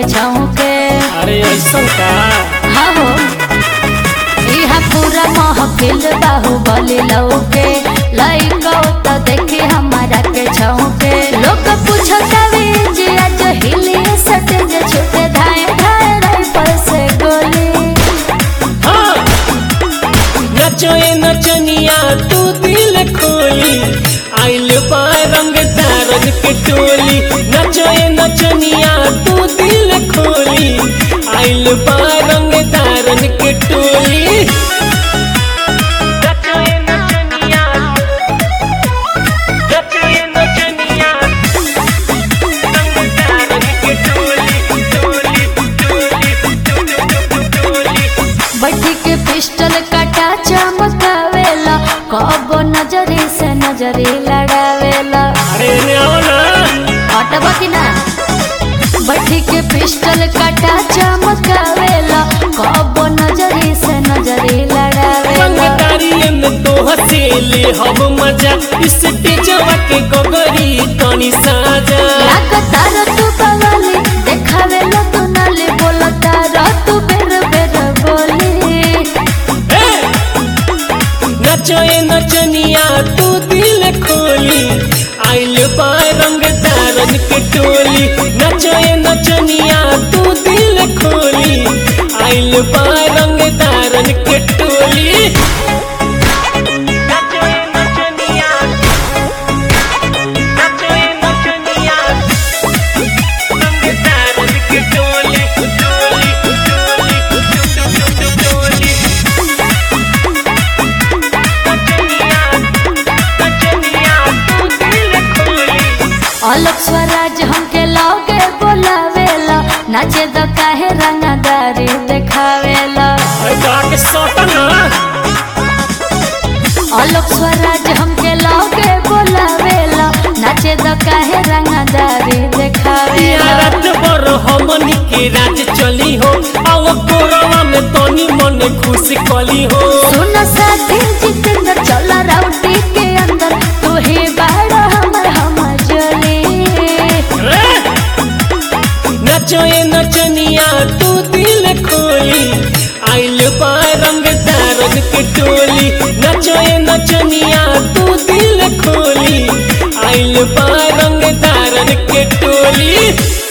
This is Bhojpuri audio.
छौके अरे ऐसा का हाँ हो इहा पूरा महफिल बाहुबली लौके लइको तो देखी हमारा के छौके लोग पूछतावे जे आज हिली सटे जे छूटे धाए धाए राइफल से गोली हाँ नचो ए नचनिया तू दिल खोली आइल बा रंग तारन के टोली नचो ए नचनिया तू दिल खोली आइल बा रंग तारन के टोली नचो ए नचनिया नचो ए नचनिया रंग तारन के टोली टोली टोली टोली बट्टी के पिस्टल कटा चमकावेला कब नजरी से नजरी लड़ावेला अरे ने आओ ना हटबा कि ना बट्टी के पिस्टल कटा चमकावेला कब नजरी से नजरी लड़ावेला पंगदारी में तो हसेले हम मजा इस तेजवा के गोगरी तनी साजा लागतार तू बवाली देखावेला तू नाले बोलतार तू बेर बेर बोली ए! नचो ए नचनिया तू दिल खोली आइल बा रंग तारन के टोली नचो ए नचनिया तू दिल खोली आइल बा रंग तारन के टोली नचो ए नचनिया नचो ए नचनिया रंग तारन के टोली टोली टोली टोली अलग स्वराज हमके लौके बोलावेला नाचे द काहे रंगदारी देखावेला अलग स्वराज हमके लौके बोलावेला नाचे द काहे रंगदारी देखावेला हमनी के राज चली हो आव कोरवा में तनी मन खुश कली हो सुन साथी जितेंद्र चल राउटी के अंदर तू ही बाड़ा हमर हमर जली नचो ए नचनिया तू दिल खोली आइल बा रंग तारन के टोली नचो ए नचनिया तू दिल खोली आइल बा रंग तारन के टोली